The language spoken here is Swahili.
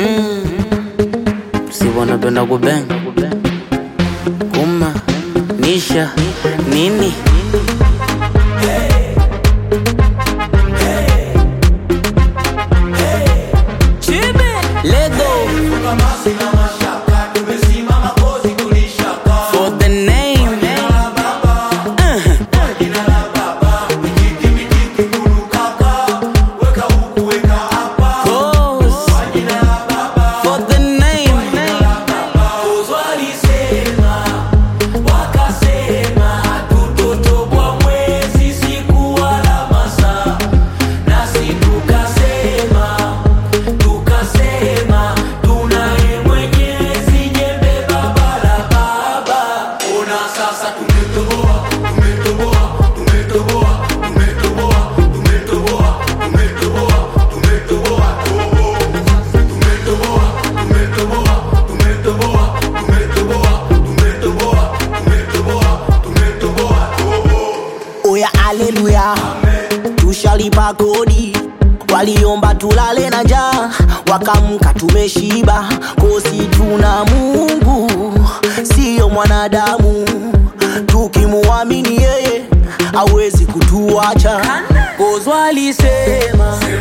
Mm. Si wanapenda kubenga kuma nisha nini Lego for the name Cause for the name oya aleluya tushalipa kodi waliomba tulale na njaa wakamka tumeshiba kosi tuna mungu siyo mwanadamu tukimuamini yeye awezi kutuacha kozwalisema